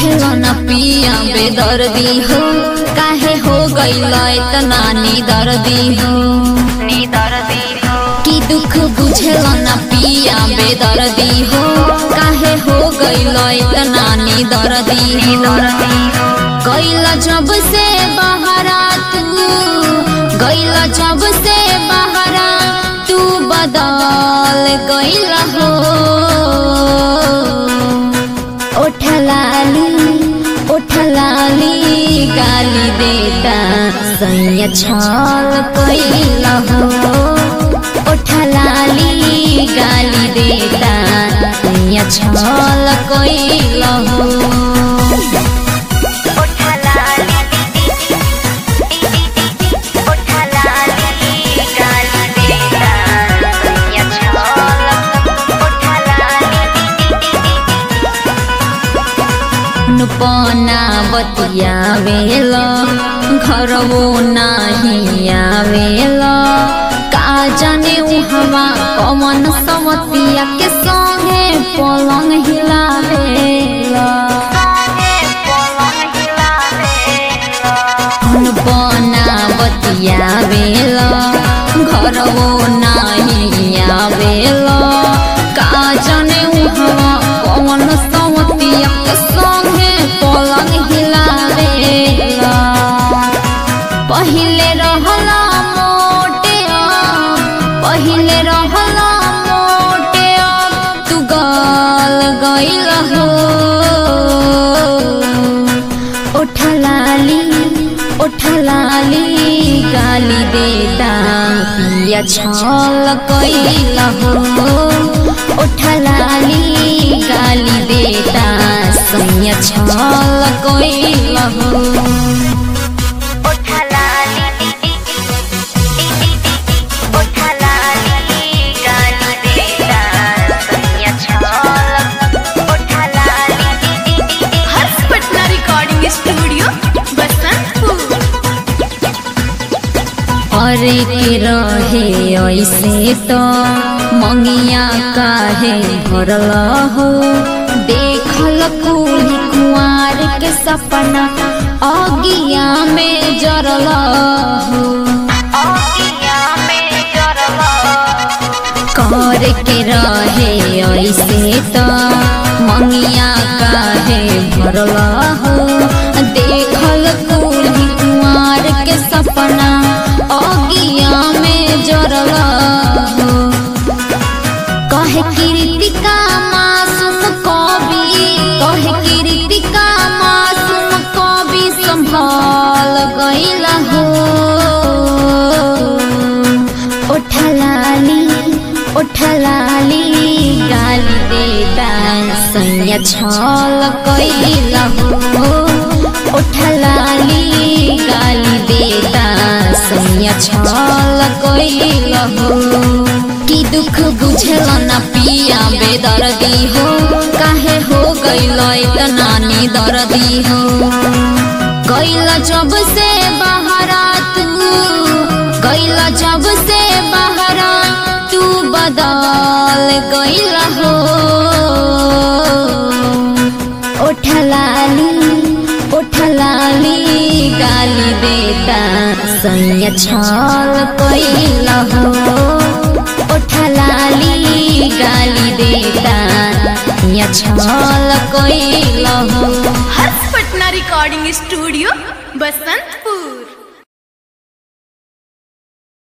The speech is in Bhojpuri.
बुझल न पिया बेदर्दी हो काहे हो गइल इतना निदर्दी हो निदर्दी हो कि दुख बुझल न पिया बेदर्दी हो काहे हो गइल इतना निदर्दी हो गइल जब से बहरा तू गइल जब से बहरा तू बदल गइल हो ओठलाली ओठलाली गाली देता सैया छल कैल हो ओठलाली गाली देता सैया छल कैल हो नुपना बतियावेल घरवो नाही आवेल का जाने उहवा कमन समतिया के संगे पलंग हिलावेल नुपना बतियावेल घरवो नाही आवेल का जाने उहवा कमन समतिया के संगे पलंग हिलावेला पहिले रहला मोटे अब, पहिले रहला मोटे अब, तू गल गइल हो ओठलाली ओठलाली गाली देता पिया छल कैल हो ओठलाली गाली देता सैया छल कैल हो हर्ष पटना रिकॉर्डिंग स्टूडियो बसंतपुर अरे के रहे ऐसे तो मंगिया काहे भरल हो देखल कुली कुआर के सपना अगिया में जरल हो कर के रहे ऐसे तो मंगिया काहे भरल हो देखल कुली कुआर के सपना अगिया में जरल हो कहे कृतिका मासूम कवि कहे कृतिका मासूम कवि संभाल गइल हो ओठलाली ओठलाली गाली देता सैया छल कैल हो ओठलाली गाली देता सैया छल कैल हो कि दुख बुझल न पिया बेदर्दी हो काहे हो गइल इतना निदर्दी हो गइल जब से बहरा तू गइल जब से बहरा तू बदल गइल हो ओठलाली ओठलाली गाली देता सैया छल कैल हो ओठलाली गाली देता सैया छल कैल हो हर्ष पटना रिकॉर्डिंग स्टूडियो बसंतपुर